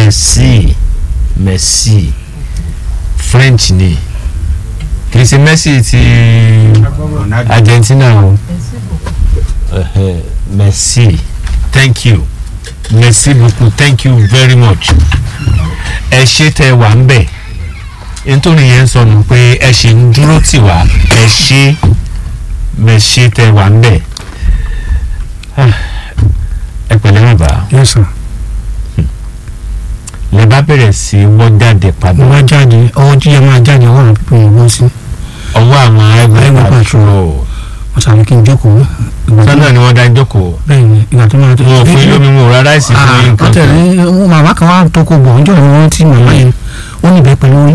merci merci french ni kì í ṣe messi ti argentina o Ẹhẹ́, merci thank you merci beaucoup thank you very much ẹ ṣe tẹ wà ń bẹ̀ nítorí yẹn ń sọnù pé ẹ ṣe ń dúró tì wá ẹ ṣe mẹṣẹ tẹ wà ń bẹ̀ Ah, ẹ pẹ̀lẹ́ bàbá yes sir lè bá bẹ̀rẹ̀ sí wọ́n jáde padà mo wá jáde ọwọ́ jíjẹ máa jáde ọwọ́ àwọn pípọ̀ yìí wọ́n sí ọwọ́ àwọn Highway ẹgbẹ́ patrol. patrol wọ́n sàmì kí n jókòó ìgbà tó sọ́nà ni wọ́n dá jókòó bẹ́ẹ̀ ni ìgbà tó máa tó wọn ò fún yín lómi mu rárá ìsìn fún yín ah nǹkan kan ọ̀tẹ̀lẹ̀ màmá kan wá tó kó bọ̀ ọjọ́ ìwọ̀n tí màmá yẹn ó ní ìbẹ́pẹ lórí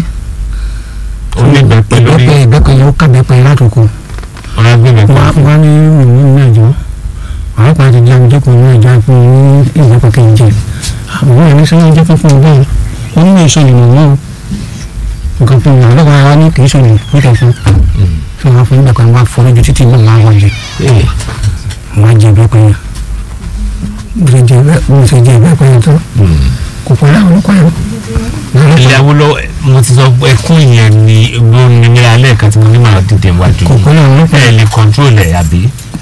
ó ní ìgbẹ́pẹ́ lórí ìbẹ́pẹ ìbẹ́pẹ yẹn ó ká ìbẹ́pẹ látòkò ọ̀rọ̀ agbẹ́bẹ̀ wọ́n pa wá ní ìlú mẹ́jọ àwọn kan ti di àmìjẹ́kùn ní ẹja fún ní ìbẹ́pẹ kẹjẹ àwọn ẹni sẹ́yìn jẹ́ fún ọgbọ́n wọn ní èso ìlú náà nǹkan fún mi àlọ́ wa ní kì í sọ̀rọ̀ níta fún fún wọn fún ìbẹ́pẹ wọn fọ́ lójú títí náà máa wọ̀ jẹ Ee, wọn jẹ ìbẹ́pẹ yẹn mo ṣe jẹ ìbẹ́pẹ mo ṣe jẹ ìbẹ́pẹ yẹn tó mm. kò pẹ́ láwọn ọlọ́pàá yẹn ilé awolo mo ti sọ ẹkún yẹn ni ló ní ní alẹ́ kan tí mo ní màá dìde wájú kò pẹ́ láwọn ọlọ́pàá ẹ lè control ẹ̀ àbí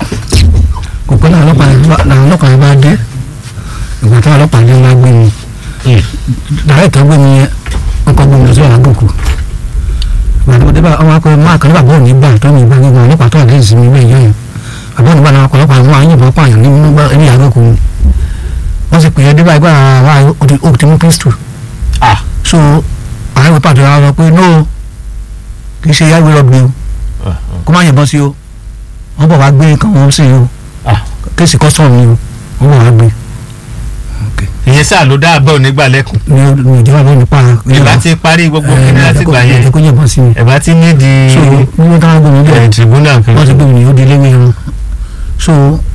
kò pẹ́ láwọn ọlọ́pàá yẹn bá- làwọn ọlọ́pàá yẹn bá dé ìgbà táwọn ọlọ́pàá yẹn bá gbé mi Mm. dàrẹ́ tó gbé mi yẹn wọ́n kọ́ gbé mi lọ sí àgùkù ìgbà tó dé bá ọmọ akọ máa kàn nígbà bọ́ọ̀ nígbà tó ní ìgbà gbígbà ọlọ́pàá tó wà lẹ́yìn sí mi bẹ́ẹ̀ yẹn àbọ̀ nígbà náà ọlọ́pàá wọn máa ń yìnbọn pààyàn ní nígbà ní àgùkù ni wọ́n sì pè é débà ìgbà wa ó ti mú pistol ah so àwọn ìwé pàtó wa sọ pé no kì í ṣe yàgbé rọ̀bì o ah, kó má yìnbọn sí o wọ́n bọ̀ wá gbé nǹkan wọn sí o ah. kéèsì kọ́sọ̀mù ni o wọ́n bọ̀ wá gbé ìyẹn sáà ló dá àbọ̀ nígbà lẹ́kùn ní ní ìjọba ló nípa ìbá ti parí gbogbo kíní láti gbà yẹn ẹ̀ẹ́dẹ́gbẹ́ kó yẹ̀bọn sí mi ẹ̀bá ti ní di so nígbà táwọn gbé mi ẹ̀ dẹ̀ tribunal kan wọ́n ti gbé mi ní ó di ilé ìwé wọn so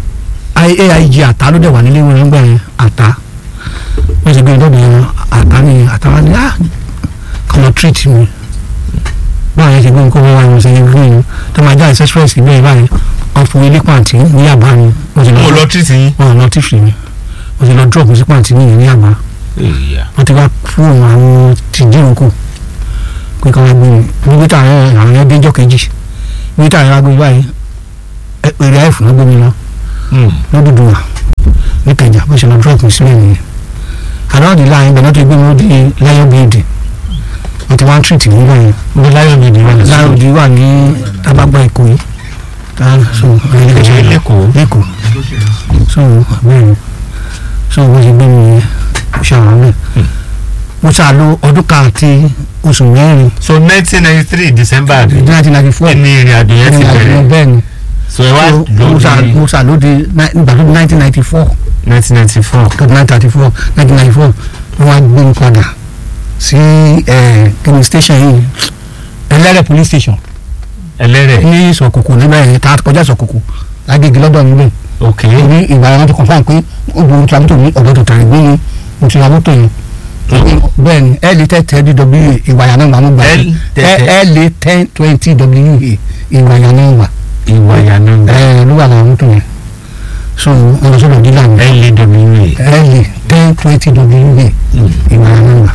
aig àtà ló dẹ̀ wà nílé ìwé wọn gbà yẹn àtà wọ́n ti gbé mi dọ́dọ̀ yẹn àtà ni àtà wa ni ah kàn lọ treat mi báwọn yẹn ti gbé mi kó wọ́n wá mi sẹ́yìn fún mi tó máa já express bẹ́ẹ̀ báyìí wọ́n fún ilé pàǹtí ní àbá mi wọ́n ti mo lọ lọ treat yín wọ́n lọ tífì mi wọ́n ti lọ drop mi sí pàǹtí ní ìyẹn ní àbá Ìyá. wọ́n ti wá fún àwọn tìjírò kù pé kí wọ́n gbé mi níbi tá àwọn àwọn yẹn déjọ́ kejì níbi tá àwọn agbègbè báyìí ẹ- èrè àìfù ló gbé mi lọ Mm. lódùdú wa ní kẹjà bó ṣe lọ drop mi sílẹ̀ nìyẹn àdáwọ̀dì láàyè ibẹ̀ náà ti gbé mi ó di lion bíìdì wọ́n ti wá ń treat mi báyìí mo láyọ̀ mi nìyẹn lọ sí láàrúdì wà ní tábàgbà èkó yìí tá so ìṣe lẹ́kọ̀ọ́ lẹ́kọ̀ọ́ so bẹ́ẹ̀ ni so wọ́n ti gbé mi yẹn ṣe àwọn náà mo ṣàlò ọdún kan àti oṣù mẹ́rin so nineteen ninety three december ní nineteen ninety four ní ìrìn àjò yẹn ti bẹ̀rẹ̀ bẹ́ẹ̀ ni so ẹ wá So, mo ṣà- lórí mo ṣàlóde nígbà tó di nineteen ninety four nineteen ninety four tó di nineteen thirty four nineteen ninety four wọ́n wá gbé mi padà sí kìnìún station yìí ẹlẹ́rẹ̀ police station ẹlẹ́rẹ̀ ní sọ̀kòkò níbẹ̀ yẹn tá a kọjá sọ̀kòkò lágbègbè lọ́dọ̀ níbẹ̀ ok ní ìgbà yẹn wọ́n ti confam pé obìnrin tí a mọ́tò ní ọ̀dọ́ tó tàrí gbé ní mo ti ra mọ́tò yẹn bẹ́ẹ̀ ni ẹ lè tẹ́ tẹ́ dwa ìwà yẹn náà wà mo gbà L tẹ́- ẹ lè tẹ́ twenty wa ìwà yẹn náà wà ìwà ìyànà ẹ ló wà láwọn mọ́tò yẹn so wọn lọ sọ́dọ̀ dílà mi LAWA ẹ lè tẹ́ twenty wa ìwà yẹn náà wà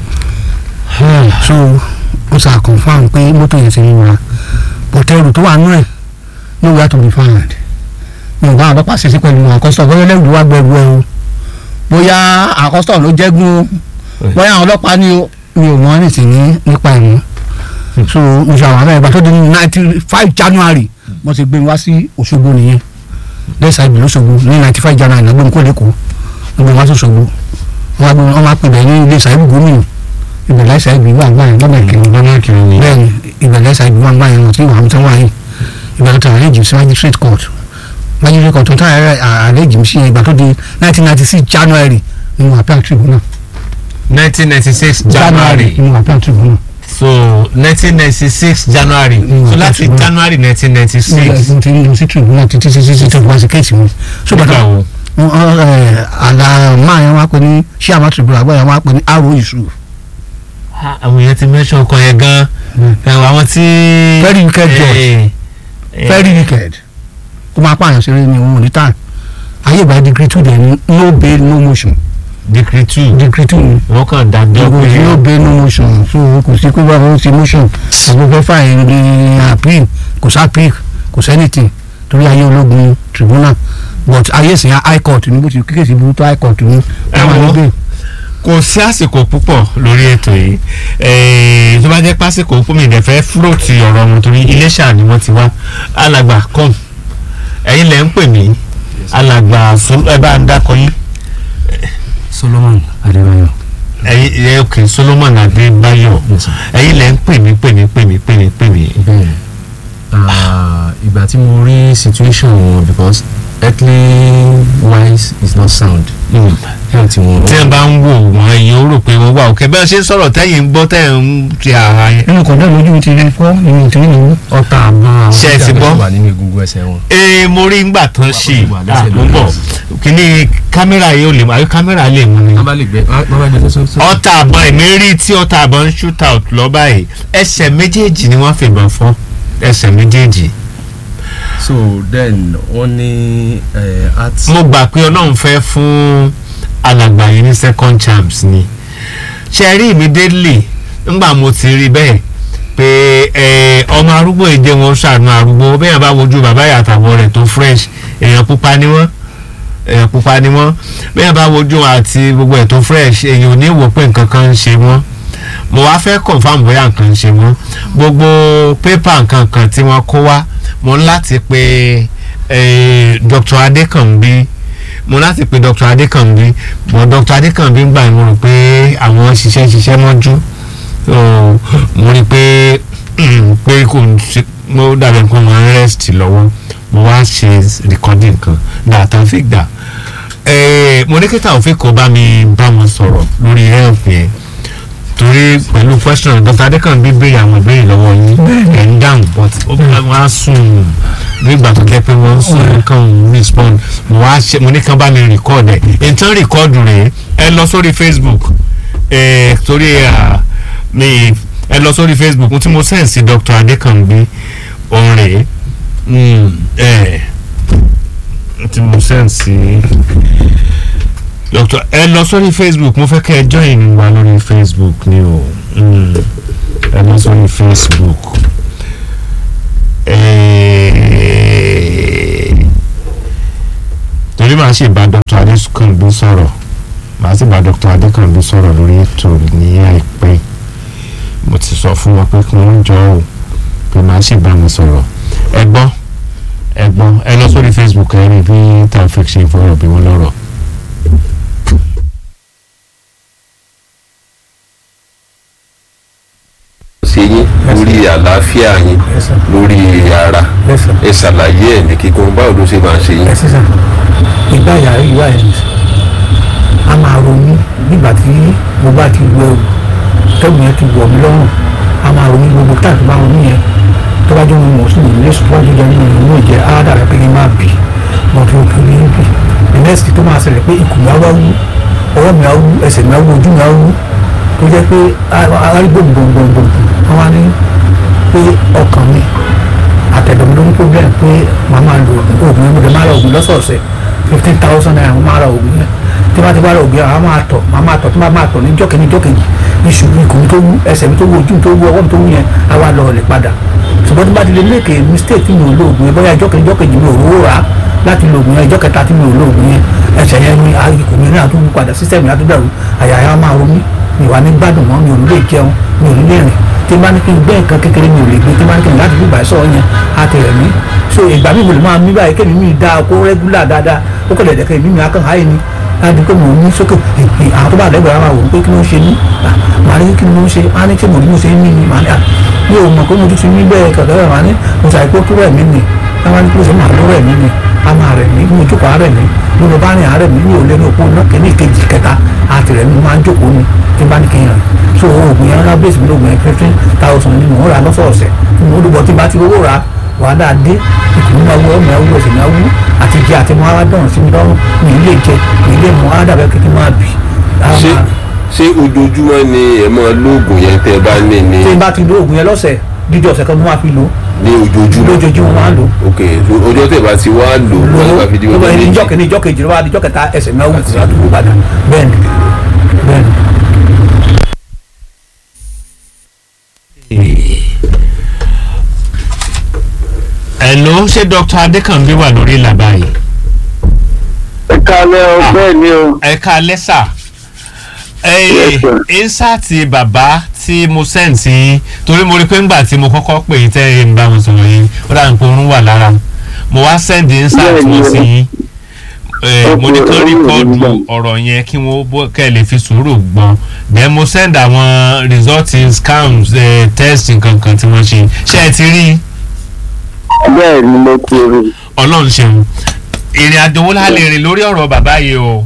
so ó sà confam pé mọ́tò yẹn ti ń wà bọ̀tẹ́rù tó wà nú ẹ̀ nowhere to be found mi ò bá àwọn ọlọ́pàá ṣiṣẹ́ pẹ̀lú àkọ́sọ̀ bóyá lẹ́rù wá gbẹrù ẹ o bóyá àkọ́sọ̀ ló jẹ́gun o bóyá àwọn ọlọ́pàá ni o mi ò mọ̀ anything ní nípa ẹ̀ mọ́ so mo ṣe àwọn abẹ́rẹ́ ìgbà tó di ninety five january mo ti gbé mi wá sí òṣogbo nìyẹn lẹ́sà ìbílẹ̀ òṣogbo ní ninety five january lọ́gbọ́n mi kò lẹ́kọ̀ọ́ lọ́gbọ́n mi wá sí òṣogbo wọ́n wá gbé mi wọ́n máa pè bẹ́ẹ̀ ní ilé ìsàlẹ̀ gómìnà ìbẹ̀lẹ̀ ìsàlẹ̀ ìbí wà gbà yẹn lọ́nà ìkẹyìn lọ́nà kìíní ni bẹ́ẹ̀ni ìbẹ̀lẹ̀ ìsàlẹ̀ ìbí wà gbà yẹn wọ́n ti wà wọ́n ti wà yìí ìbẹ̀lẹ̀ tó àrẹ́jì sí magistrate court magistrate court tó tó àrẹ́jì sí ìgbà tó di nineteen ninety six january ni mo appeal tribunal nineteen ninety six january ni mo appeal tribunal so nineteen ninety six january Mm, so láti that's right. january nineteen ninety mo six ti lọ sí tribunal títí títí títí tó wá sí kéètì mi so nígbà bàtà wo àlà máa yẹn wá pé ní ṣíàmà tribunal àgbà yẹn wá pé ní aro yusuf Ah, àwọn èèyàn ti mention ọkọ yẹn gan ẹwà àwọn tí. Very wicked judge. Eh, eh, very wicked kó máa pààyàn ṣeré ni òun ò ní tàn ayé ìgbà degree two dẹ̀ ní no bail no motion decree two decree two ni wọ́n kàn dájọ́ kò sí yóò pé bẹ no motion so kò sí pé báwo ṣe motion àbò fẹ́ fà ẹ̀ ní appeal kò sí appeal kò sí anything torí ayé ológun tribunal but ayé ìsìn high court ní bó ti kékeré burú tó high court ní táwọn Ẹ̀wọ̀n. níbẹ̀ kò sí àsìkò púpọ̀ lórí ètò yìí Eh, tó bá jẹ́ pásìkò fún mi ìdẹ̀fẹ́ fúròtì ọ̀rọ̀ wọn torí iléṣà ni wọ́n ti wá alàgbà kọ́m ẹ̀yin lẹ́ ń pè mí alàgbà Sol- ẹ bá ń dákọ yín Solomon Adébáyọ̀ ẹ̀yin ẹ òkè Solomon Adébáyọ̀ ẹ̀yin lẹ́ ń pè mí pè mí pè mí pè mí pè mí bẹ́ẹ̀ ah, ìgbà tí mo rí situation wọn because earthly wise is not sound Mm. health wọn. tí ẹ bá ń wò wọ́n ẹ̀yin ó rò pé wọ́n wà òkè bẹ́ẹ̀ ṣe ń sọ̀rọ̀ tẹ́yìn ń gbọ́ tẹ́yìn ń ti ara yẹn. nínú kọ̀ọ̀dọ̀ lójú mi ti rí fọ́ nínú ìtìrí nìyí. ọ̀tá àbá àwọn Ṣé ẹ ti tí gbọ́? wà nínú egungun ẹsẹ̀ wọn. ee mo rí ngbà tán ṣe wà lẹ́sẹ̀ lórí àmúbọ̀ kíní kámẹ́rà yìí ò lè mú àbí kámẹ́rà lè mú ni. wọ́n bá lè gbé wọ́n bá gbé sọ́sọ́. ọta àbọ̀n èmi rí tí ọta àbọ̀n ń shoot out lọ báyìí ẹsẹ̀ méjèèjì ni wọ́n fìbọn fọ́ ẹsẹ̀ méjèèjì. so then wọ́n ní art. mo gbà pé ọlọ́run fẹ́ fún alàgbà yìí ní second chance ni ṣe rí immediately ńgbà mo ti rí bẹ́ẹ̀ pé ẹ, ọmọ arúgbó èdè wọn ṣàánú arúgbó bẹ́ẹ̀ bá wojú bàbá ìyàtàwọ̀ rẹ̀ tó fresh èèyàn pupa ni wọ́n èèyàn pupa ni wọ́n bẹ́ẹ̀ bá wojú àti gbogbo ẹ̀ tó fresh èèyàn ò ní wò pé nǹkan kan ń ṣe wọ́n mo wá fẹ́ confam bóyá nǹkan ń ṣe wọ́n gbogbo pépà nǹkan kan tí wọ́n kó wá mo ń láti pe eh, Dr. Adékànbí mo láti pe Dr. Adékànbí but Dr. Adékànbí gbà mo rò pé àwọn ṣiṣẹ́ ṣiṣẹ́ mọ́jú so mo rí i pé pé kò ń ṣe mo dàbí pé mo ń rest lọ́wọ́ mo wá ṣe recording kan dàtà fi gbà Eh, mo ní kí Taofeek kó bá mi bá wọn sọ̀rọ̀ lórí health yẹn torí pẹ̀lú question Dr. Adékànbí béèrè àwọn ìbéèrè lọ́wọ́ yín ẹ̀ ń dáhùn but ó bá wọn á sùn bí ìgbà tó jẹ́ pé wọ́n ń sùn nǹkan ń respond mo wá ṣe mo ní kán bá mi record ẹ̀ nǹkan record rèé ẹ lọ sórí Facebook ẹ torí à, mi ẹ lọ sórí Facebook tí mo send sí Dr. Adékànbí òun rèé Mm, ẹ tí mo send sí Dr. ẹ lọ sórí Facebook mo fẹ́ kẹ́ ẹ join wa lórí Facebook ni o Mm, ẹ lọ sórí Facebook Eh, torí màá sì bá Dr. Adékànbí sọ̀rọ̀ màá sì bá Dr. Adékànbí sọ̀rọ̀ lórí ètò ní àìpẹ́ mo ti sọ fún wọn pé kí wọ́n jọ ò pé màá sì bá wọn sọ̀rọ̀ ẹ gbọ́ ẹ gbọ́ ẹ lọ sórí Facebook ẹ rí bí Taofeek ṣe fọ̀rọ̀ bí wọ́n lọ́rọ̀. ṣe yín lórí àlàáfíà yín lórí ara ẹ ṣàlàyé ẹ ní kíkún báwo ló ṣe máa ń ṣe yín. ẹ sísan ìgbà yà ìwà ẹ̀ a máa ronú nígbà tí mo bá ti wọ ẹrù tẹ́gùn yẹn ti wọ̀ mí lọ́rùn a máa ronú gbogbo táàkì bá ronú yẹn tó bá jẹ́ mo mọ̀ sí mi lé sùpọ́ọ̀jù jẹ́ nínú ìlú ìjẹ́ á dàbẹ̀ pé kí n máa bì mo fi òkè ní bì the next tó máa ṣẹlẹ̀ pé ikùn mi á wá wú ọwọ́ mi á wú ẹsẹ̀ mi á wú ojú mi á wú tó jẹ́ pé arágbó gbòǹgbòǹgbò wọ́n wá ní pé ọkàn mi àtẹ̀dọ̀mí ló ní problem pé màá máa lo oògùn oògùn yẹn mo lè máa ra oògùn lọ́sọ̀ọ̀sẹ̀ fifteen thousand naira mo máa ra oògùn yẹn tí wọ́n ti bá ra oògùn yẹn àwọn máa tọ̀ màá máa tọ̀ tí wọ́n máa tọ̀ ní jọ́kẹ́ni jọ́kẹ́jì iṣu ikùn mi tó wú ẹsẹ̀ mi tó wú ojú mi tó wú ọwọ́ mi tó wú yẹn á wá lọ ọ̀lẹ̀ padà ṣùgbọ́n tí bá ti lè léèkè mistake tí mi ò lo oògùn yẹn bóyá jọ́kẹ́ni jọ́kẹ́jì mi ò rówó rà á láti lo oògùn yẹn ìjọ́ kẹta tí mi ò lo oògùn yẹn ẹsẹ̀ yẹn ni ikùn mi náà tó wú padà sísẹ̀mì á tó dàrú àyà yẹn á máa ro mí mi wà ní gbádùn mọ́ mi ò ní lè jẹun mi ò ní lè rìn tí bá ní kí n gbé nǹkan kékeré mi ò lè gbé tí bá ní kí n láti gbígbà sọ̀rọ̀ yẹn á ti rẹ̀ mí so ìgbà mi mo lè máa mí báyìí kémi mi dáa kó rẹ́gúlà dáadáa ó kẹ̀lẹ̀ dẹ̀kẹ́ mi mi á kàn háyé ni láti pé mò ń ní sókè àwọn tó bá lẹ́gbẹ̀ẹ́ máa wò ó pé kí ló ń ṣe ní màá ní kí ló ń ṣe á ní tí mo ní mo ṣe ń mí ni màá ní à mi ò mọ̀ pé mo ti ti mí bẹ́ẹ̀ kẹ̀kẹ́ rẹ̀ màá ní mo ṣàìpé kó rẹ̀ mí ni táwọn ní kí ló ṣe máa ló rẹ̀ mí ni a máa rẹ̀ mí mo jókòó àárẹ̀ mí bí mo bá rìn àárẹ̀ mí mi ò lé ní òpó náà kẹ́ni ìkejì kẹta àti rẹ̀ mi máa ń jókòó ni tí n bá ní kí n rìn so oògùn yẹn rárá bẹ́ẹ̀sì mi lóògùn yẹn fifteen thousand ni mò ń ra lọ́sọ̀ọ̀sẹ̀ tí mo dùbọ̀ tí n bá ti rówó ra wàhálà dé ikùn mi máa wú ọmọ ẹwú ẹsẹ̀ máa wú àti jẹ àti mọ ara dọ̀rùn sí mi lọ́rùn mi ì lè jẹ mi ì lè mọ ara dàbẹ́ kékeré máa bì. ara ṣé máa- ṣé ojoojúmọ́ ni ẹ máa lóògùn yẹn tẹ́ ẹ bá ní ní. tí n bá ti lo oògùn yẹn lọ́sẹ̀ dídí ọ̀sẹ̀ kan mo máa fi lò ní ojoojúmọ́ lójoojúmọ́ máa ń lò ok so ọjọ́ tẹ̀ bá ti wá lò wọ́n ti bá fi di lò ọjọ́ lò méjì ìjọ kìíní ìjọ kejì lọ́wọ́ ìjọ kẹta ẹsẹ̀ náà wù sí àdúgbò padà bẹ́ẹ̀ ni bẹ́ẹ̀ ni. Hello ṣé Dr. Adékànbí wà lórí ìlà báyìí kalẹ̀ o bẹ́ẹ̀ ni o ẹ ká lẹ́sà Yes, sir. insaati bàbá tí mo sẹ́ǹtì torí mo rí pé ńgbà tí mo kọ́kọ́ pè yín tẹ́ ẹ ń bá wọn sọ̀rọ̀ yín ó dà ń pé orun wà lára mo wá sẹ́ǹdì insaati Bẹ́ẹ̀ni, wọn sí yín Eh, mo ní kí wọ́n Okay, rìkọ́ọ̀dù okay. ọ̀rọ̀ yẹn kí wọ́n bọ́- kẹ́ ẹ lè fi sùúrù gbọ́n then mo send àwọn result scams eh, test nǹkankan tí wọ́n ṣe ṣé ẹ ti rí bẹ́ẹ̀ ni mo ti rí ọlọ́run ṣeun ìrìn àjò wo la lè rìn lórí ọ̀rọ̀ bàbá yìí o.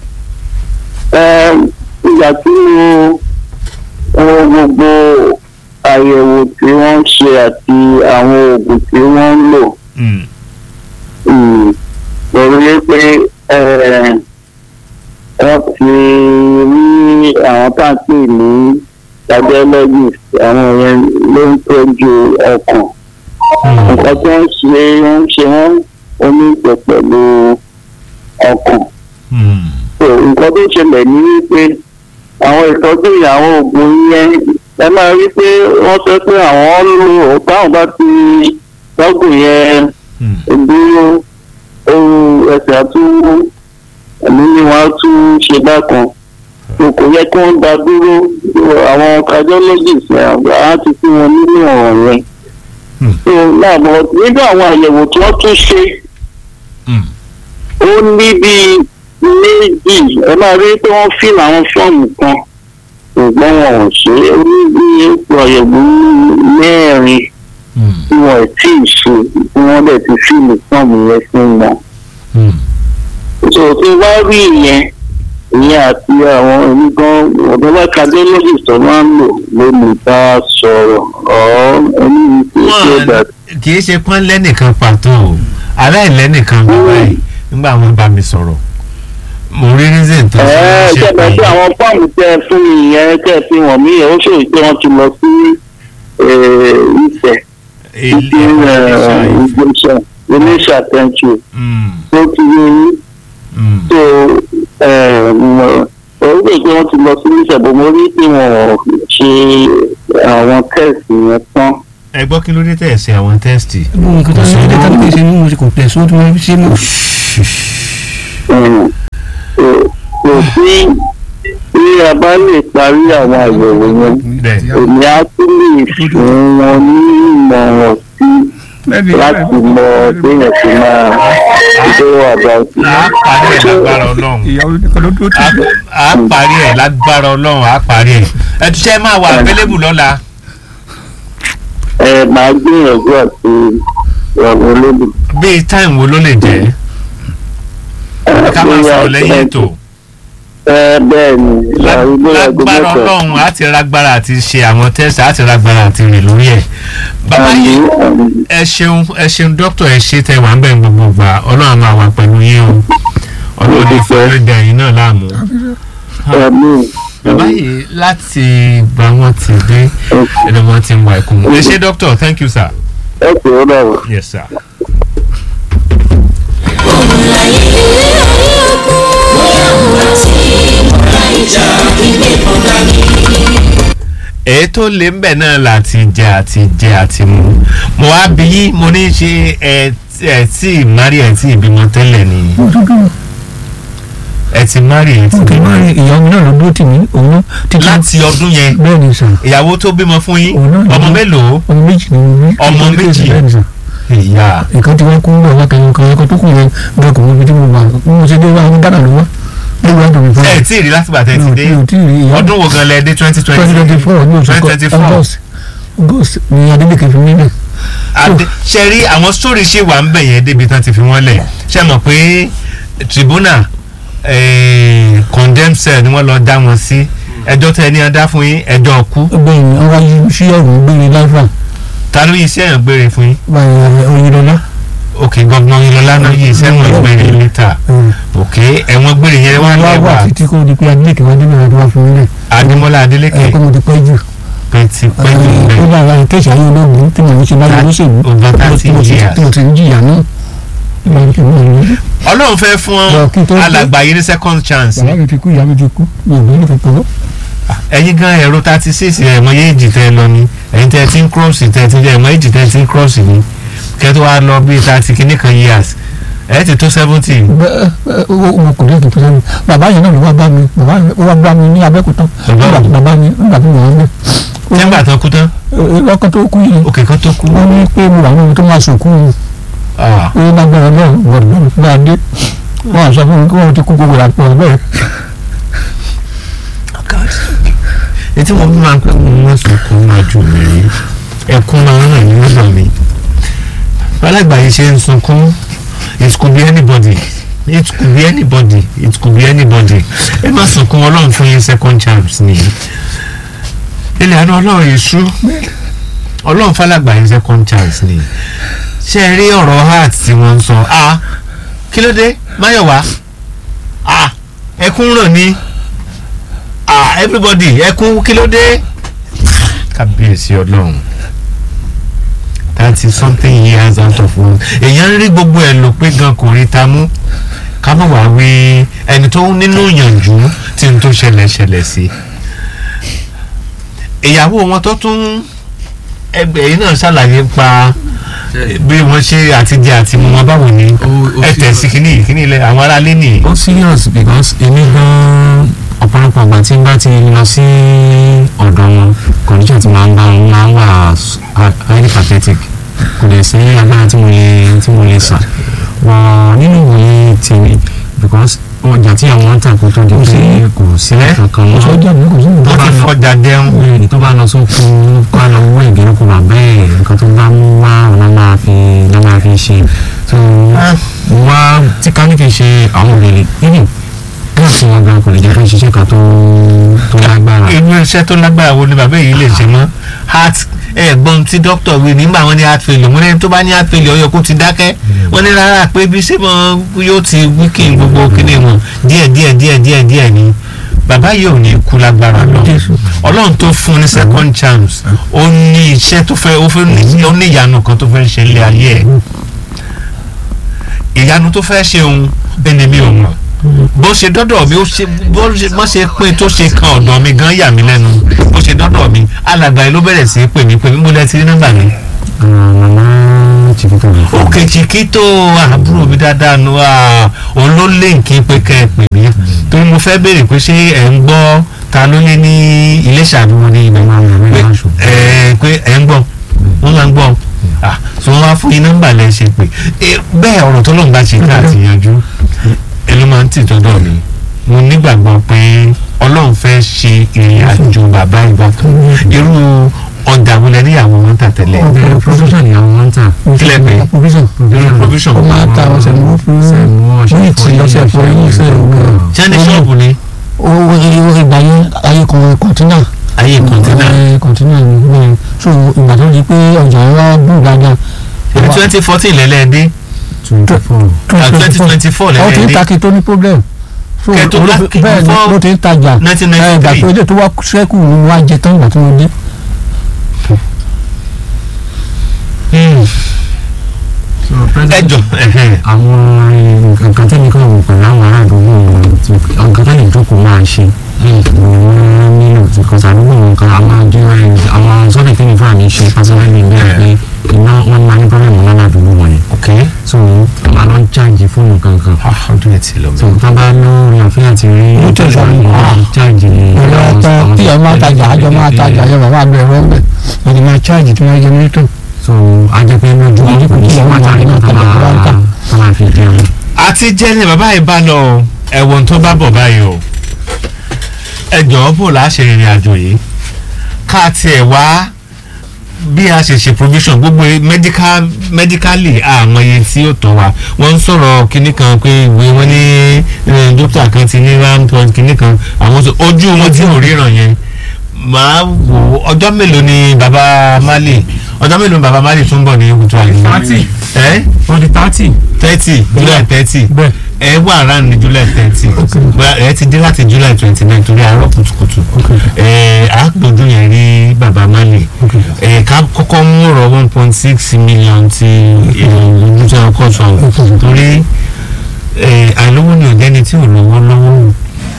Ẹ, ìgbà tí mo wo gbogbo àyẹ̀wò tí wọ́n ń ṣe àti àwọn oògùn tí wọ́n ń lò Mm. um, mo rí i pé ẹ, wọ́n ti rí àwọn tá à ń pè ní cardiologist àwọn yẹn ló ń tọ́jú ọkàn Mm. nǹkan tí wọ́n ṣe wọ́n ṣe wọ́n onígbẹ̀ pẹ̀lú ọkàn. Mm. So, nǹkan tó ṣẹlẹ̀ ní wípé àwọn ìtọ́jú ìyàwó oògùn yẹn ẹ máa rí pé wọ́n sọ pé àwọn lò ó táwọn bá ti lọ́gùn yẹn Mm. dúró ohun ẹsẹ̀ àtúwò ẹ̀mí ni wọ́n á tún ṣe bákan so kò yẹ kí wọ́n dá dúró àwọn cardiologist á ti fún wọn nínú ọ̀rọ̀ yẹn. Hmm. so náà bọ̀ nínú àwọn àyẹ̀wò tí wọ́n tún ṣe Mm. ó ní bíi méjì ẹ máa rí pé wọ́n fíìmù àwọn fọ́ọ̀mù kan ṣùgbọ́n wọn ò ṣe é ó ní bí ipò àyẹ̀wò mẹ́rin Mm. tí wọn ò tí ì ṣe tí wọ́n dẹ̀ ti fíìmù fọ́ọ̀mù yẹn fún wọn. Mm. so tí wá rí ìyẹn ìyẹn àti àwọn èmi gan ọ̀dọ́lá cardiologist tó máa ń lò ló lè bá a sọ̀rọ̀ ọ̀ ẹni tí ó ṣe Wọ́n dà kì í ṣe pọ́n lẹ́nìkan pàtó o aláìlẹ́nìkan bàbá yìí nígbà wọn bá mi sọ̀rọ̀ mo rí reason tó ẹ ṣe ṣẹlẹ̀ sí àwọn fọ́ọ̀mù tẹ ẹ fún mi yẹn tẹ ẹ fi hàn mí yẹn ó ṣòro pé wọ́n ti lọ sí ìfẹ́ títí ìgbésẹ̀ iléeṣẹ́ àtẹ̀ǹtì tó ti yé yín tó ó lè pé wọ́n ti lọ sí iléeṣẹ́ bò mo rí pé wọ́n ò ṣe àwọn tẹ́ẹ̀sì yẹn tán. ẹ gbọ́ kí ló dé tẹ̀ ṣe àwọn tẹ́sítì. gbogbo nǹkan tó ń ṣe dẹ́ta ló ṣe ní mo ṣe kò tẹ̀ sóò tí wọ́n fi ṣe mọ́. Mm. So, kò sí bí a bá lè parí àwọn àyẹ̀wò yẹn bẹ́ẹ̀ èmi á tún lè fún wọn ní ìmọ̀ràn sí láti mọ béèyàn sí máa ṣe wà báyìí. a parí ẹ̀ lágbára ọlọ́run ìyàwó nìkan ló dúró tì í. a parí ẹ̀ lágbára ọlọ́run a parí ẹ̀ ẹ tún ṣe máa wà available lọ́la ẹ máa gbìyànjú àti ìrọ̀rùn olódù. bíi time wo ló lè jẹ́ ká máa sọ̀rọ̀ lẹ́yìn ètò ẹ bẹ́ẹ̀ ni àrùgbó aago lágbára mẹ́ta. ọlọ́run á ti rágbára àti ṣe àwọn tẹ́sítì á ti rágbára àti rìn lórí ẹ̀ bàbá Àmì, yìí àmì. ẹ ṣeun ẹ ṣeun dókítà ẹ ṣe tẹ wà ń bẹ̀ gbogbo gbà ọlọ́run á máa wà pẹ̀lú yín o ọlọ́run ní fẹ́ẹ́ dẹ̀ yín náà láàmú. Àmì. bàbá yìí láti gba wọn ti dé ẹni wọn ti ń wá ikú ẹ ṣe dókítà thank you sir. ẹ pè ó dàrú. yes sir. èyí tó lé ń bẹ̀ náà láti jẹ àti jẹ àti mu mo wá bí yí mo ní ṣe ẹ ẹ tí mari ẹ tí ìbímọ tẹ́lẹ̀ ni ẹ ti mari ẹ ti mo kì í bímọ máa rin ìyàwó mi náà ló dúró tì mí òun náà títí láti ọdún yẹn bẹ́ẹ̀ ni sàn ìyàwó tó bímọ fún yín Òun náà ọmọ ni. mélòó ọmọ méjì ni mo ní. Ọmọ méjì. bẹ́ẹ̀ ni sàn ìyá nǹkan tí wọ́n kú ń bọ̀ wá kẹyìn kan ẹ̀kọ́ tó kù yẹn bẹ́ẹ̀ kò mọ ibi tí mo wà bí mo ṣe dé wá ní Ghana ló wá ló wá dùn mí fún ẹ tí ì rí láti bàtẹ́ ti dé mi ò tí ì rí ìyá ọdún wo gan lẹ dé twenty twenty twenty twenty four ní oṣù twenty twenty kan four August August ni Adeleke fi mí lẹ̀ Adé ṣe rí àwọn sórí ṣì wà ń bẹ̀ yẹn débi tán ti fi wọ́n lẹ̀ ṣe mọ̀ pé tribunal eh, condemn cell ni wọ́n lọ dá wọn sí ẹjọ́ tẹ ní adá fún yín ẹjọ́ kú gbẹ̀yìn ni wọ́n wáyé sí ọ̀rùn gbére láìfà ta ló yí iṣẹ́ yẹn gbére fún yín Oyinlọ́lá ok gbọ̀ngàn ìlọlá náà yí iṣẹ́ wọn gbére níta ok ẹ̀wọ̀n gbére yẹn wà wọ́n wá lẹ́wà wà títí kó di pé Adeleke wá débẹ̀ wá fún mi lẹ̀ Adémọ́lá Adélékè ẹ̀ kó mo ti pẹ́ jù pẹ́tipẹ́ ó nílẹ̀ bá ara kẹ́sì ayé ológun tí mo ń ṣe báyìí olóṣèlú over thirty tí mo ti years. tí mo ti ń jìyà náà ìgbà tí mo ń rí ọlọ́run fẹ́ fún Lọ kí n tó dé. alàgbà yìí ní second chance bàbá mi ti kú ìyá mi ti kú mi ò ní kankan ẹ̀yin gan ẹ̀rọ thirty six ẹ̀mọ yéèjì tẹ́ ẹ lọ ni ẹ̀yin tẹ́ ẹ ti ń cross tẹ́ ẹ ti jẹ́ ẹ̀mọ yéèjì tẹ́ ẹ ti ń cross ni kẹ́ tó wá lọ bíi thirty kìíní kan years ẹ̀ ti tó seventy bẹ́ẹ̀ mo kò lè tuntun sẹ́yìn bàbá yẹn náà ló wá bá mi bàbá yẹn ó wá bá mi ní abẹ́kúta Bàbá nígbà tí bàbá mi nígbà tí mo wà ń bẹ̀ tẹ́gbà tán kú tán lọ́kàn tó kú yìí òkè kan tó kú wọ́n ní pé mo wà nínú tó máa sòkú Ah, ó lágbára náà gbọ̀dọ̀ bá a dé wọ́n á sọ fún mi kí wọ́n ti kú gbogbo àpò bẹ́ẹ̀ etí mo bí máa ń pẹ́ mo máa sunkún máa jù mí rí ẹkún máa ń ràn ní lọ́dọ̀ mi alàgbà yìí ṣe ń sunkún it could be anybody it could be anybody it could be anybody ẹ má sunkún ọlọ́run fún yín second chance nìyí ilẹ̀ àná ọlọ́run yìí sú ọlọ́run fàlàgbà yín second chance nìyí ṣé ẹ rí ọ̀rọ̀ heart tí wọ́n ń sọ ah kí ló dé máyọ̀wá ah ẹkún ràn ní ah everybody ẹkún kí ló dé kábíyèsí ọlọ́run thirty something years out of one èèyàn ń rí gbogbo ẹ̀ lò pé gan kò rí ta mú ká má wàá wí ẹni tó nínú ìyànjú tí n tó ṣẹlẹ̀ ṣẹlẹ̀ sí ìyàwó wọn tó tún ẹgbẹ́ yìí náà ṣàlàyé pa bí wọ́n ṣe àtijọ́ àti mu wọn báwo ni Ó- ó ẹ tẹ̀ sí kínní kínní ilẹ̀ àwọn aráalé nìyí. ó serious because èmi gan ọ̀pọ̀lọpọ̀ àgbà tí n bá ti lọ sí ọ̀dọ̀ wọn condition tí máa ń bá wọn máa ń wà s- hi- highly pathetic kò lè sí agbára tí mo lè tí mo lè sà wọ́n nínú ìwòye tèmi because ọjà tí àwọn ń tà kó tó di pé kò sí kankan mọ́ sọ́jà mi kò sí ìwé wọ́n ti fọjà jẹun. ẹni tó bá lọ sóko kó lọ wọ ìgbèríko bàbá ẹ nǹkan tó bá mú wá ọ̀nà máa fi ọ̀nà máa fi ṣe so wá tí ká ní kí n ṣe àwọn òbèrè nínú kíláàsì wọn gan kò lè jẹ́ kí n ṣiṣẹ́ kan tó tó lágbára. irú iṣẹ́ tó lágbára wo ni bàbá yìí lè ṣe mọ́ heart ẹ̀gbọ́n tí dókítà wí nígbà wọn ní heart failure wọn ní tó bá ní heart failure ọyọ kó ti dákẹ́ wọn ní rárá pé bí ṣé mo yóò ti wíkì gbogbo kíní wọn díẹ̀ díẹ̀ díẹ̀ díẹ̀ díẹ̀ ni bàbá yìí ò ní kú lágbára lọ ọlọ́run tó fún un ní second chance ó ní iṣẹ́ tó fẹ́ ó fẹ́ ní ó ní ìyanu kan tó fẹ́ ṣe ilé ayé ẹ̀ ìyanu tó fẹ́ ṣe òun ẹni mi ò mọ̀ bó ṣe dọ́dọ̀ mi ó ṣe bó ṣe bó ṣe pé tó ṣe kan ọ̀dọ̀ mi gan yà mí lẹ́nu bó ṣe dọ́dọ̀ mi alàgbà yìí ló bẹ̀rẹ̀ sí í pè mí pé mo lẹ́ ti rí nọ́mbà mi. màmá chikito lè fún òkè chiquito àbúrò mi dáadáa nu òun ló lé nǹkan pé kẹ́ ẹ pè mí torí mo fẹ́ béèrè pé ṣé ẹ̀ ń gbọ́ ta ló lé ní Iléṣà bí wọ́n ní ibẹ̀ máa ń rìn pé ní aṣọ. ẹ̀ pé ẹ̀ ń gbọ́ wọ́n máa ń gbọ́ ah so wọ́n wá fún yín nọ́mbà lẹ́ ṣe pé Eh, bẹ́ẹ̀ ọ̀rọ̀ tó lóun bá ṣe ká àti yanjú ẹ ló máa ń tì tọ́dọ̀ mi mo nígbàgbọ́ pé Ọlọ́run fẹ́ ṣe ìrìn àjò bàbá ìgbà kan irú ọjà wo lẹ níyàwó wọn tà tẹ́lẹ̀ ọ̀pọ̀ profession ni àwọn máa ń tà. kílẹ̀ pé provision irú provision ó máa ta ọ̀sẹ̀ mọ́ fún ní ìtì ọ̀sẹ̀ fún ẹ̀yìn ìfẹ́ òwúrọ̀ ṣé ní ṣọ́ọ̀bù ni owó ìgbà yẹn ayé kan kọ̀ǹtínà ayé kọ̀ǹtínà kọ̀ǹtínà ni bẹ́ẹ̀ so ìgbà tó di pé ọjà wa dùn dáadáa twenty fourteen lẹ́lẹ́dẹ́ twenty four. twenty twenty four ó ti ń lẹ́lẹ́dẹ́ ta kí tó ní problem so Kẹ́ tó olófi- lákì bẹ́ẹ̀ ni before ló ti ń tajà nineteen ẹ̀, ninety ìgbà three tó dé tó wá sẹ́kù ni wọ́n á jẹ tán ìgbà tí wọ́n dé ẹjọ àwọn nǹkan tẹ́lẹ̀ kan wò pẹ̀lú àwọn ará àdúgbò wọn tí nǹkan tẹ́lẹ̀ ìjókòó máa ṣe ni wọ́n nílò tí kò sàdúgbò nǹkan àwọn àjọyọ̀ àwọn sọ́dọ̀ tẹ́lẹ̀ fún àmì ṣe pásítọ́lì bẹ́ẹ̀ pé iná wọn máa ní pọ́nlẹ́mù náà ládùúgbò wọn yẹn ok so wọ́n máa lọ ń cháàjì fóònù kankan ọdún ẹ̀ ti lọ so tá a bá lórí ọ̀fẹ́ àti rí Ó tẹ̀sán ní, ah. cháàjì ìrọ̀ ọ̀pẹ tí ẹ máa tajà àjọ máa tajà yẹ bàbá àgbẹ̀ ẹ̀rọ ńbẹ ẹni máa cháàjì tí wọ́n jẹ mọ́tò so ajẹ́pẹ́ lójú Ojú kò tí àwọn pàtàkì àrùn náà tá tajà tó bá ń tà. a máa fi jẹun. àti jẹ́ ní bàbá yìí bá lọ ẹ̀wọ̀n tó bá bọ̀ báyìí o ẹ jọ̀ọ́ bò láṣẹ ìrìn àjò yìí ká tiẹ̀ wá bí a ṣe ṣe provision gbogbo medical medically àwọn iye tí ó tọ́ wa wọ́n ń sọ̀rọ̀ kinní kan pé ìwé wọn ní eh, dókítà kan ti ní ramton kinní kan àwọn tó- ojú wọn tí ò ríran yẹn màá wò ó, ọjọ́ mélòó ni baba Mali ọjọ́ mélòó ni baba Mali tún bọ̀ ní kutu àyíká Thirty. ẹ wọ́n di thirty. thirty july thirty bẹ́ẹ̀ ẹ wà around ní july thirty ẹ ti dé láti july twenty nine torí àárọ̀ kùtùkùtù ẹ àgbòdo yẹn rí bàbá baba mali ẹ̀ ká kọ́kọ́ mú ọ̀rọ̀ one point six million ti ìlúṣẹ́ ọkọ̀ sọ̀rọ̀ torí ẹ̀ àìlówó ni ọ̀gẹ́ni tí ò lówó lọ́wọ́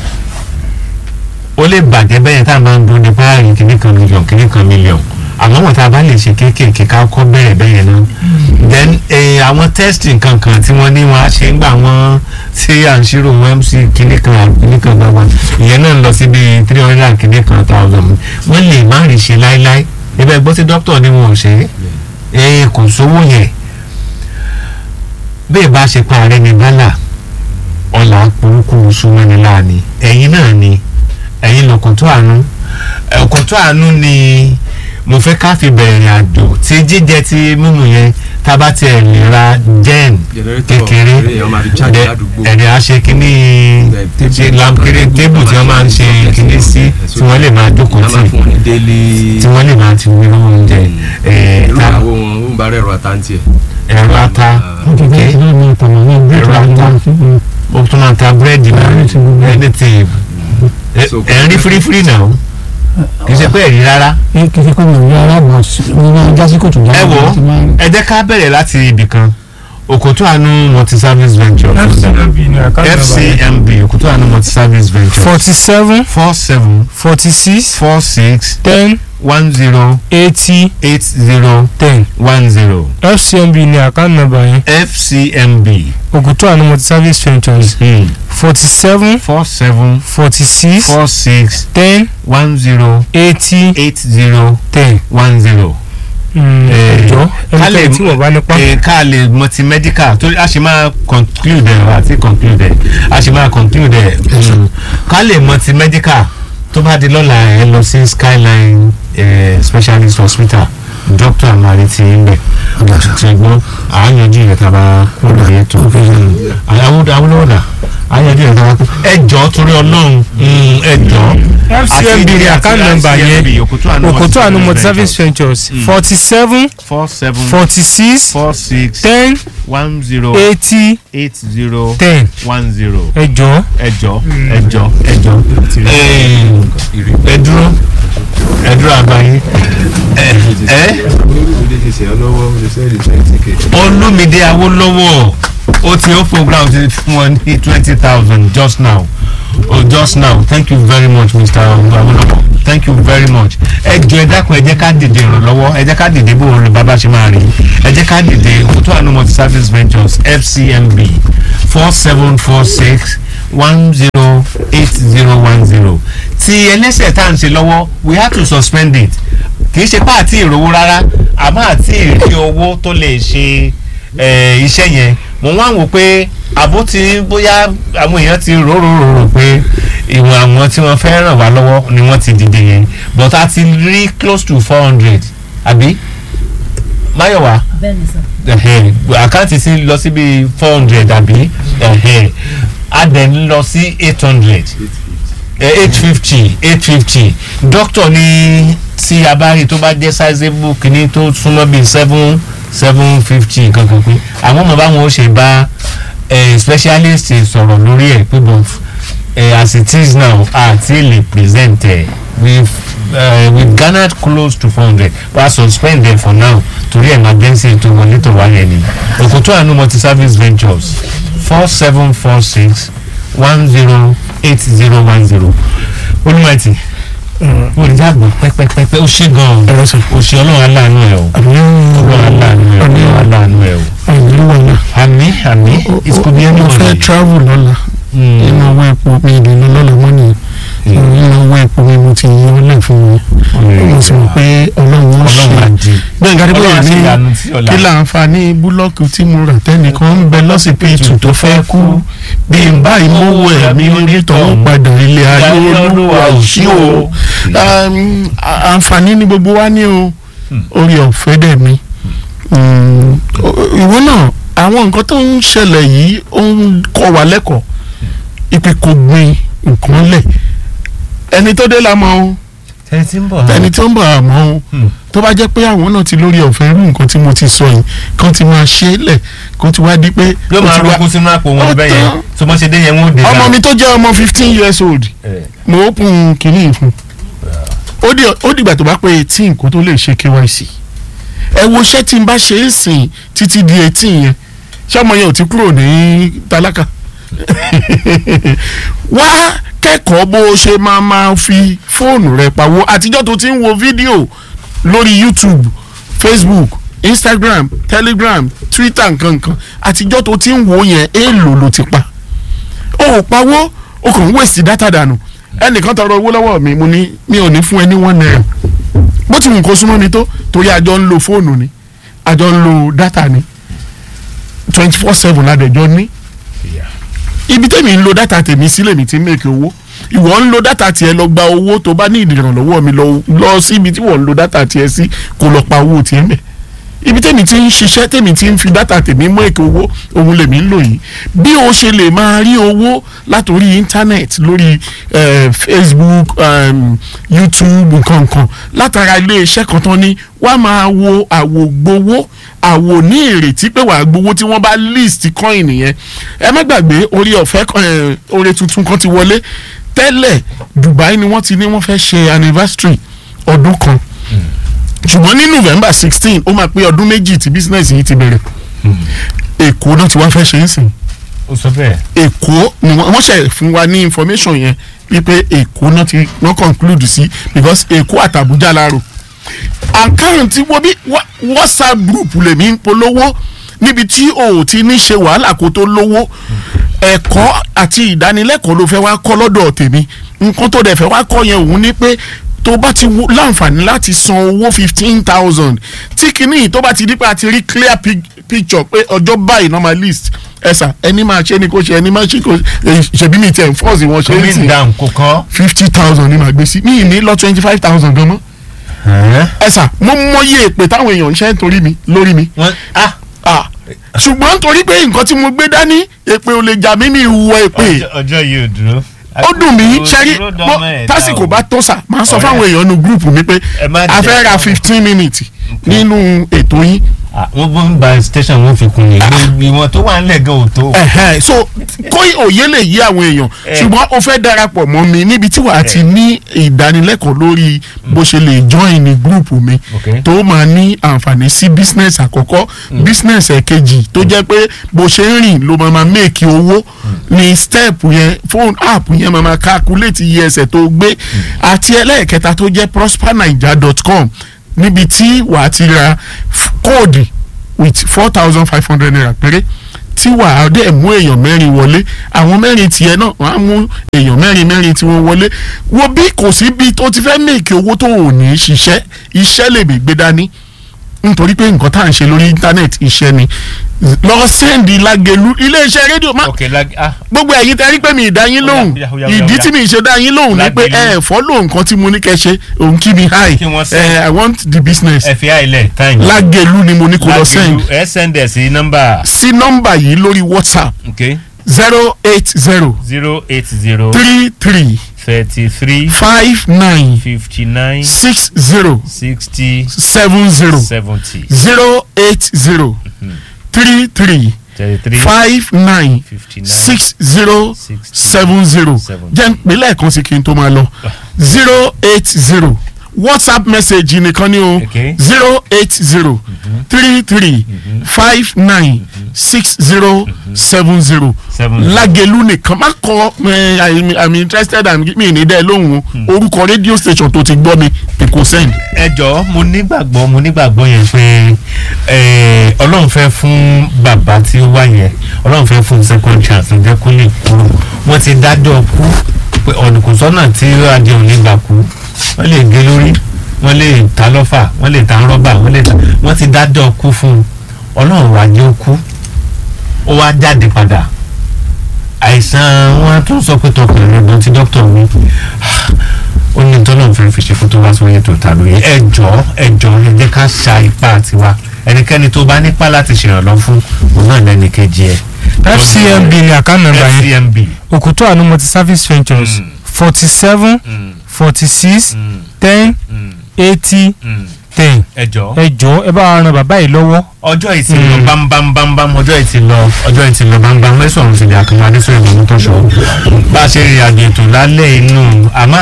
ó lè bàjẹ́ bẹ́yẹn tá a máa ń dún ní báyìí kìíní kan mílíọ̀n kìíní kan mílíọ̀n àmọ́ wọn tá a bá lè ṣe kéékèèké ká kọ́ bẹ̀rẹ̀ bẹ́yẹn náà then eh, àwọn testing kankan tí wọ́n ní wọn á ṣe ń gbà wọ́n tí à ń ṣírò wọn mc kìíní kan àti kìíní kan gbàgbà ìyẹn náà ń lọ sí bíi three hundred and kìíní kan thousand wọ́n lè má rí ṣe láéláé ibẹ̀ gbọ́ sí dókítà ni wọn ò ṣe é kò sówó yẹn bí ìbá ṣe pa ààrẹ ní bálà ọ̀là burúkú súnmọ́ni láàánú ẹ̀yin náà ni ẹ̀yin lọ́kàn tó àánú ọkàn tó àánú ni mo fẹ́ ká fi bẹ̀rẹ̀ àjò tí jíjẹ tí mímu yẹn tá a bá tiẹ̀ lè ra gen kékeré ẹ̀rẹ̀ àṣẹ kínní ṣe lamkiri tébù tí wọ́n máa ń ṣe kínní sí tí wọ́n lè máa jókòó tì tí wọ́n lè máa ti wí lọ́wọ́ oúnjẹ ẹ̀rọ ata ẹ̀rọ ata ó tún máa ta búrẹ́dì náà anything ẹ̀ ń rí fírífírí náà kì í ṣe pé ẹ̀rí rárá. kì í ṣe pé mi ò rí aráàlú mi máa já sí kòtò ẹ wo ẹ jẹ́ ká bẹ̀rẹ̀ láti ibì kan òkòtò àánú multi service venture fcmb òkòtò àánú multi service venture forty seven four seven forty six four six ten one zero eighty eight zero ten one zero fcmb ní àkáǹtì nàbà yẹn fcmb ògùtò àná multi service ventures forty seven four seven forty six four six ten one zero eighty eight zero ten one zero. ẹjọ ẹnikẹ́ni tí wọ́n bá nípa. ká lè multi medical torí a ṣe máa conclude ẹ̀ àti conclude ẹ̀ a ṣe máa conclude ẹ̀ ká lè multi medical tó bá di lọ́la ẹ lọ sí skyline eh, specialist hospital doctor amari ti ń bẹ̀ ṣùgbọ́n àáyanjú yẹn tá a bá kúrò ní ètò awúlọ́wọ́dà àáyanjú yẹn tá a bá kúrò ẹ jọ torí ọlọ́run ẹ jọ. fcmb ní àkáǹtì nàmbà yẹn òkòtò àánú multi service ventures forty seven four seven forty six four six ten one zero eighty eight zero ten one zero ẹjọ ẹjọ ẹjọ ẹjọ ẹ dúró ẹ dúró àbáyé ẹ ẹ olúmídé awólọ́wọ̀ ó ti ó program ti fún ọ ní twenty thousand just now oh just now thank you very much mr awólọ́wọ̀ thank you very much ẹ jọ ẹ dákun ẹ jẹ́ ká dìde ìrànlọ́wọ́ ẹ jẹ́ ká dìde bó orin bàbá ṣe máa rí ẹ jẹ́ ká dìde òkútó àánú multi service ventures fcmb four seven four six one zero eight zero one zero ti ẹlẹ́sẹ̀ tá à ń ṣe lọ́wọ́ we have to suspend it kì í ṣe pé àti ìrówó rárá àmọ́ àti ìrí owó tó lè ṣe eh, iṣẹ́ yẹn mo wá wò pé àbó ti bóyá àwọn èèyàn ti ròròrò pé ìwọ̀n àwọn tí wọ́n fẹ́ ràn wá lọ́wọ́ ni wọ́n ti dìde yẹn but a ti rí close to four hundred àbí máyọ̀wá bẹ́ẹ̀ni sọ. ẹ̀hẹ́n, àkáǹtì sí lọ sí bíi four hundred àbí ẹ̀hẹ́n, a dẹ̀ ń lọ sí eight hundred eight fifty eight fifty doctor ní tí a bá rí tó bá jẹ́ sizable kìíní tó súnmọ́ bíi seven seven fifty kankan pé àwọn ọmọ báwọn ó ṣe bá eh, specialist sọ̀rọ̀ lórí ẹ̀ pé but eh, as it is now àti lè present ẹ̀ we've uh, we've garnered close to four hundred but I suspend them for now torí emergency tó wọlé tó wáyé ni òkútó àánú multi service ventures four seven four six one zero eight zero one zero olùmọ̀tì olùdàgbò pẹ́pẹ́pẹ́pẹ́ ó ṣe gan-an ẹ̀rọ sọ. ó ṣe ọlọ́run aláàánú ẹ̀ o ọlọ́run aláàánú ẹ̀ o ọlọ́run aláàánú ẹ̀ o àìní wà náà. àmì àmì ìsìkòbí ẹni mo wọ̀nyí. fẹ́ travel lọ́la nínú ọwọ́ epo mi ìdènà lọ́la mọ́ nìyẹn nínú ọwọ́ epo mi mo ti yọ ọ́ lẹ̀ fún mi mo sì mọ̀ pé ọlọ́run ó ṣe ọlọ́run àdì gbẹ̀ngà dípò ọlọ́run àti ní ìyanu tí ọ̀la kí láǹfààní búlọ́ọ̀kì tí mo rà tẹ́nìkan ń bẹ lọ́sibítù tó fẹ́ kú bí n báyìí mo wọ ẹ̀mí onítọ̀hún padà ilé ayé olúwa ò sí o Um, à- àǹfààní ni gbogbo wa ní o orí ọ̀fẹ́ dẹ̀ mi Mm, o- ìwọ náà àwọn nǹkan tó ń ṣẹlẹ̀ yìí ó ń kọ́ wa lẹ́kọ̀ọ́ ìpè kò gbin nǹkan lẹ̀ ẹni tó dé la mọ̀ o ẹni tí ń bọ̀ ẹni tó ń bọ̀ àmọ́ o Hmm. tó bá jẹ́ pé àwọn náà ti lórí ọ̀fẹ́ irú nǹkan tí mo ti sọ yìí kán ti máa ṣe é lẹ̀ kó ti wá di pé yóò ó máa ti wá- rọ́kú sínú àpò wọn Ó bẹ́ẹ̀ yẹn tán. tó mọ́ ṣe dé yẹn wọ́n ó dé ọmọ mi tó jẹ́ ọmọ fifteen years old Eh. mo open kìíní fún ó di ó dìgbà tó bá pé eighteen kó tó lè ṣe KYC ẹ wo iṣẹ́ tí n bá ṣe é sìn títí di eighteen yẹn ṣé ọmọ yẹn ò ti kúrò ní tálákà wá kẹ́kọ̀ọ́ bó o ṣe máa máa fi fóònù rẹ pawó àtijọ́ tó ti ń wo fídíò lórí YouTube Facebook Instagram Telegram Twitter nkankan àtijọ́ tó ti ń wo yẹn èèlò ló ti pa o ò pawó o kàn ń wèsì dátà dànù ẹnìkan tọrọ owó lọ́wọ́ mi mo ní mi ò ní fún ẹ ní one naira bó ti wù kó súnmọ́ mi tó torí àjọ ń lo fóònù ni àjọ ń lo dátà ni twenty four seven ládẹjọ́ ní ibi tẹ́mi ń lo dátà tèmi sílẹ̀ mi ti ń mèkì owó ìwọ ń lo dátà tiẹ̀ lọ gba owó tó bá ní ìdìrànlọ́wọ́ mi lọ lọ sí ibi tí wọ́n ń lo dátà tiẹ̀ sí kó lọ pa owó tiẹ̀ mẹ́ ibi tẹ́mi ti ń ṣiṣẹ́ tẹ́mi ti ń fi dátà tèmi mú èkó owó òun lèmi ń lò yìí bí o ṣe lè máa rí owó látòrí íńtánẹ́ẹ̀tì lórí eh, Facebook um, YouTube nǹkankan látara iléeṣẹ́ kan tán ní wàá máa wo àwògbowó àwò ní ìrètí pé wàá gbowó tí wọ́n bá list coin yẹn ẹ má gbàgbé orí ọ̀fẹ́ kan, eh, oore tuntun kan ti wọlé tẹ́lẹ̀ Dubai ni wọ́n ti ní wọ́n fẹ́ ṣe anniversary ọdún kan ṣùgbọ́n ní November sixteen ó máa pé ọdún méjì tí business yìí ti bẹ̀rẹ̀ Èkó náà ti wá fẹ́ ṣe é sìn ó sọ bẹ́ẹ̀. Èkó ni wọ́n wọ́n ṣe fún wa ní information yẹn wípé Èkó náà ti wọ́n conclude sí because Èkó àtàbújá láàrò àkáǹtì wo bí wa- WhatsApp group lèmi ń polówó níbi tí o ò ti ní ṣe wàhálà kó tó lówó ẹ̀kọ́ àti ìdánilẹ́kọ̀ọ́ ló fẹ́ wá kọ́ lọ́dọ̀ tèmi nǹkan tó dẹ̀ fẹ́ wá kọ́ yẹn òun ni pé tó bá ti wo- láǹfààní láti san owó fifteen thousand tí kìíní yìí tó bá ti di pé a ti rí clear pic- picture pé ọjọ́ báyìí normal list ẹ̀sà ẹni máa ṣe ni kò ṣe ẹni máa ṣe kò ṣèbí mi tẹ̀ ń fọ́ọ̀sì wọn ṣe é coming sí down kò kọ́. fifty thousand ni màá gbé sí mi ì ní lọ twenty five thousand gan mọ́ ẹ̀sà mo mọyé èpè táwọn èèyàn ń ṣe nítorí mi lórí mi wọ́n ah ah ṣùgbọ́n nítorí pé nǹkan tí mo gbé dání èpè ò lè jà mí ní ìwọ èpè ọjọ́- ọjọ́ yìí ò dúró. ó dùn mí Kò ṣẹ́rí dúró mo dánmọ́ ẹ̀ tásìkò dá o. bá tó sà máa ń sọ Ọ̀rẹ́. fáwọn èèyàn nu gúrùpù mi pé Ẹ má a fẹ́ jẹ́ ra ọmọ. fifteen minutes nínú ètò yín Ah, wọ́n bó ń ba station wọn fi kun ni ìwọ̀n tó wà nílẹ̀ gan ò tó. Ẹ̀hẹ́n, so kó òye lè yí àwọn èèyàn ṣùgbọ́n o fẹ́ darapọ̀ mọ́ mi níbi tí wàá ti ní ìdánilẹ́kọ̀ọ́ lórí bó ṣe lè join ní gúrùpù mi Okay. tó máa ní àǹfààní sí business àkọ́kọ́ business ẹ̀kejì tó jẹ́ pé bó ṣe ń rìn ló máa máa make owó ní step yẹn phone app yẹn máa máa calculate iye ẹsẹ̀ tó gbé àti ẹlẹ́ẹ̀kẹta tó jẹ́ prospernaija.com níbi tí wàá ti ra f- kóòdì with four thousand five hundred naira péré tí wàá dẹ̀ mú èèyàn mẹ́rin wọlé àwọn mẹ́rin tiẹ̀ náà wàá mú èèyàn mẹ́rin mẹ́rin tí wọ́n wọlé wo bí kò sí bí tó ti fẹ́ mèkì owó tó ò ní ṣiṣẹ́ iṣẹ́ lè mí gbé dání nítorí pé nǹkan tá à ń ṣe lórí íńtánẹ́ẹ̀tì iṣẹ́ ni lọ sẹ́ndì lágẹ̀lú iléeṣẹ́ rédíò má ok lag ah gbogbo ẹ̀yin tẹ́ rí pé mi ì dá yín lóhùn Ó yá, ó yá, ó yá, ìdí ó yá. tí mi ì ṣe dá yín lóhùn ni pé Lágẹ̀lú. ẹ fọ́ lóhùn nǹkan tí mo ní kẹ́ ṣe òun kí mi hi Kí wọ́n send. Eh, I want the business ẹ fi àìlẹ̀ time. lágẹ̀lú ni mo ní kó lọ send ẹ send ẹ sí nọ́mbà sí nọ́mbà yìí lórí WhatsApp ok zero eight zero zero eight zero three three thirty three five nine fifty nine six zero sixty seven zero seventy zero eight zero three three thirty three five nine fifty nine six zero sixty seven zero Seven. jẹ́ ń pè lẹ́ẹ̀kan sí kí n tó máa lọ zero eight zero whatsapp message nìkan ni o Okay. zero eight zero three three five nine six zero seven zero Seven zero. lágẹ̀lú nìkan má kọ ẹ, I'm- i'm interested i'm mi ní dẹ́ lóhùn o orúkọ rédíò station tó ti gbọ́ mi ni kò send. ẹ jọ̀ọ́ mo nígbàgbọ́ mo nígbàgbọ́ yẹn pé eh, ọlọ́run fẹ́ fún bàbá tí ó wà yẹn ọlọ́run fẹ́ fún second chance ǹjẹ́ kó lè kúrò wọ́n ti dájọ́ kú pé ọ̀nà kò sọ́nà tí adé ò ní gbà kú wọ́n lè gé lórí wọ́n lè ta lọ́fà wọ́n lè ta rọ́bà wọ́n lè ta wọ́n ti dájọ́ kú fún un ọlọ́run wá jẹ́ ó kú ó wá jáde padà àìsàn wọn tún sọ pé tọkùnrin lọ́gbọ́n tí dókítà mi ó ní tọ́lọ̀ fẹ́ fi ṣe fún tó wá sórí ètò ìtàlù yìí ẹ jọ̀ọ́ ẹ jọ̀ọ́ ẹ jẹ́ ká sa ipá tiwa ẹnikẹ́ni tó bá nípa láti ṣèrànlọ́ fún òun náà lẹ́ni kejì ẹ. fcmb ni account number yẹn fcmb òkútó àánú multi service ventures forty seven forty six ten eighty ten ẹ jọ̀ọ́ ẹ jọ̀ọ́ ẹ bá wa ran bàbá yìí lọ́wọ́ ọjọ́ yìí ti lọ bámbámbámbám ọjọ́ yìí ti lọ ọjọ́ yìí ti lọ bámbám mẹ́sàn-án ti di àkànlá adéṣọ́ ìmọ̀ tó ṣọ́ bá a ṣe rìn àjò ètò lálẹ́ inú àmọ́